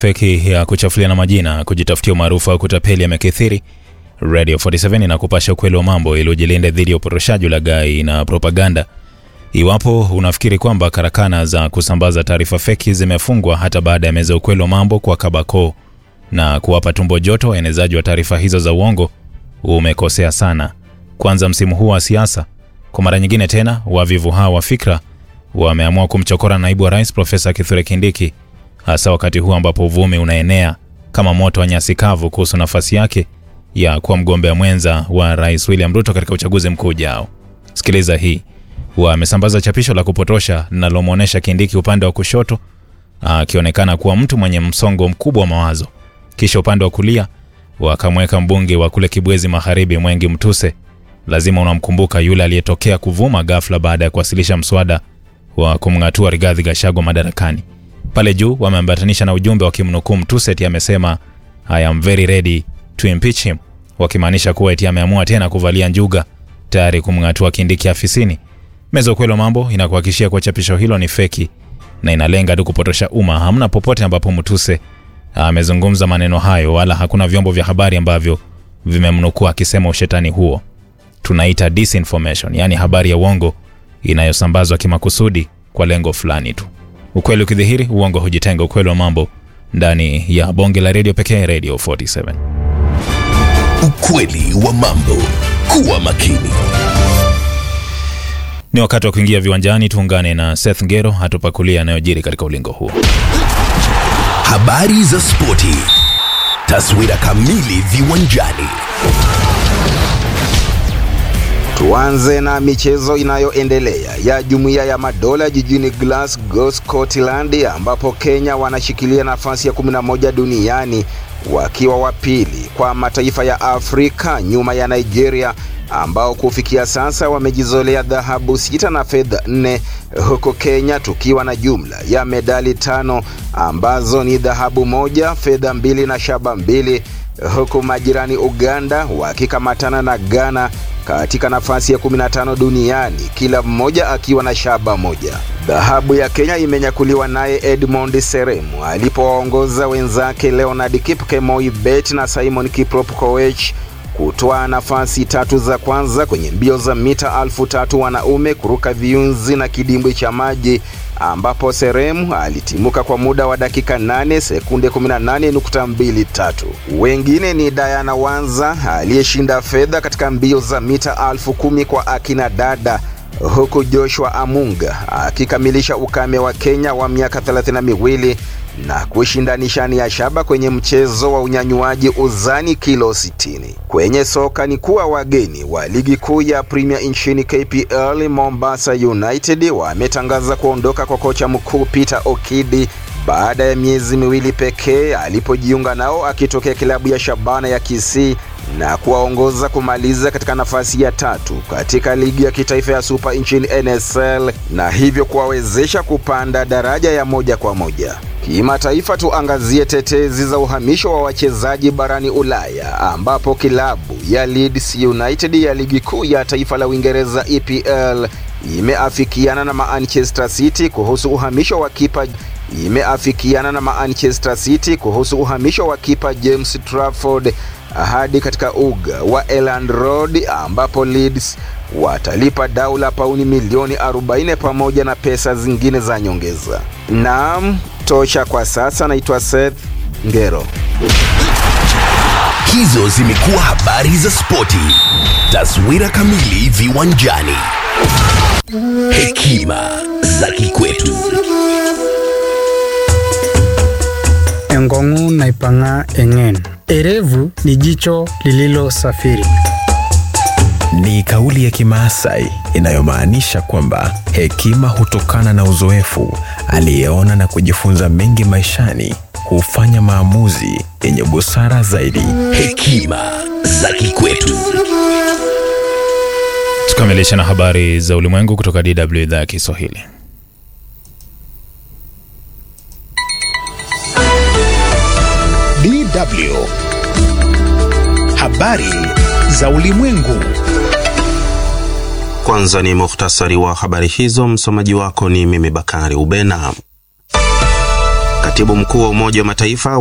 feki ya kuchafulia na majina, kujitafutia umaarufu au kutapeli yamekithiri. Radio 47 inakupasha ukweli wa mambo ili ujilinde dhidi ya uporoshaji, ulaghai na propaganda. Iwapo unafikiri kwamba karakana za kusambaza taarifa feki zimefungwa hata baada ya meza ukweli wa mambo kwa kabako na kuwapa tumbo joto waenezaji wa taarifa hizo za uongo, umekosea sana. Kwanza, msimu huu wa siasa, kwa mara nyingine tena, wavivu hawa wa fikra wameamua kumchokora naibu wa rais Profesa Kithure Kindiki, hasa wakati huu ambapo uvumi unaenea kama moto wa nyasi kavu kuhusu nafasi yake ya kuwa mgombea mwenza wa rais William Ruto katika uchaguzi mkuu ujao. Sikiliza hii. Wamesambaza chapisho la kupotosha linalomwonyesha Kindiki upande wa kushoto akionekana kuwa mtu mwenye msongo mkubwa wa mawazo, kisha upande wa kulia wakamweka mbunge wa kule Kibwezi Magharibi, Mwengi Mtuse. Lazima unamkumbuka yule aliyetokea kuvuma ghafla baada ya kuwasilisha mswada wa kumng'atua Rigathi Gachagua madarakani. Pale juu wameambatanisha na ujumbe wa kimnukuu Mtuse eti amesema I am very ready to impeach him, wakimaanisha kuwa eti ameamua tena kuvalia njuga tayari kumng'atua Kindiki afisini. Meza ukweli wa mambo inakuhakikishia kuwa chapisho hilo ni feki na inalenga tu kupotosha umma. Hamna popote ambapo Mtuse amezungumza maneno hayo, wala hakuna vyombo vya habari ambavyo vimemnukuu akisema ushetani huo. Tunaita disinformation, yaani habari ya uongo inayosambazwa kimakusudi kwa lengo fulani tu. Ukweli ukidhihiri, uongo hujitenga. Ukweli wa mambo ndani ya bonge la redio pekee, Radio 47. Ukweli wa mambo. Kuwa makini. Ni wakati wa kuingia viwanjani. Tuungane na Seth Ngero atupakulia yanayojiri katika ulingo huo. Habari za spoti. Taswira kamili viwanjani. Tuanze na michezo inayoendelea ya Jumuiya ya Madola jijini Glasgow, Scotland, ambapo Kenya wanashikilia nafasi ya 11 duniani wakiwa wa pili kwa mataifa ya Afrika nyuma ya Nigeria ambao kufikia sasa wamejizolea dhahabu sita na fedha nne, huku Kenya tukiwa na jumla ya medali tano ambazo ni dhahabu moja, fedha mbili na shaba mbili, huku majirani Uganda wakikamatana na Ghana katika nafasi ya 15 duniani kila mmoja akiwa na shaba moja. Dhahabu ya Kenya imenyakuliwa naye Edmond Seremu alipowaongoza wenzake Leonard Kipkemoi Bet na Simon Kiprop Koech kutoa nafasi tatu za kwanza kwenye mbio za mita alfu tatu wanaume kuruka viunzi na kidimbwi cha maji ambapo Seremu alitimuka kwa muda wa dakika 8 sekunde 18.23. Wengine ni Diana Wanza aliyeshinda fedha katika mbio za mita alfu kumi kwa akina dada huku Joshua Amunga akikamilisha ukame wa Kenya wa miaka thelathini na miwili na kushinda nishani ya shaba kwenye mchezo wa unyanyuaji uzani kilo 60. Kwenye soka ni kuwa wageni wa ligi kuu ya Premier nchini KPL Mombasa United wametangaza kuondoka kwa kocha mkuu Peter Okidi baada ya miezi miwili pekee alipojiunga nao akitokea kilabu ya Shabana ya Kisii na kuwaongoza kumaliza katika nafasi ya tatu katika ligi ya kitaifa ya Super nchini NSL na hivyo kuwawezesha kupanda daraja ya moja kwa moja. Kimataifa, tuangazie tetezi za uhamisho wa wachezaji barani Ulaya ambapo kilabu ya Leeds United ya ligi kuu ya taifa la Uingereza EPL imeafikiana na Manchester City kuhusu uhamisho wa kipa imeafikiana na Manchester City kuhusu uhamisho wa kipa James Trafford hadi katika uga wa Elland Road ambapo Leeds watalipa dau la pauni milioni 40 pamoja na pesa zingine za nyongeza. Naam, tosha kwa sasa. Naitwa Seth Ngero. Hizo zimekuwa habari za spoti. Taswira kamili viwanjani. Hekima za kikwetu. Engongu naipanga eng'en. Erevu ni jicho lililosafiri. Ni kauli ya Kimaasai inayomaanisha kwamba hekima hutokana na uzoefu. Aliyeona na kujifunza mengi maishani hufanya maamuzi yenye busara zaidi. Hekima za kikwetu. Tukamilisha na habari za ulimwengu kutoka DW idhaa ya Kiswahili. DW. Habari za ulimwengu. Kwanza ni muhtasari wa habari hizo. Msomaji wako ni mimi Bakari Ubena. Katibu mkuu wa Umoja wa Mataifa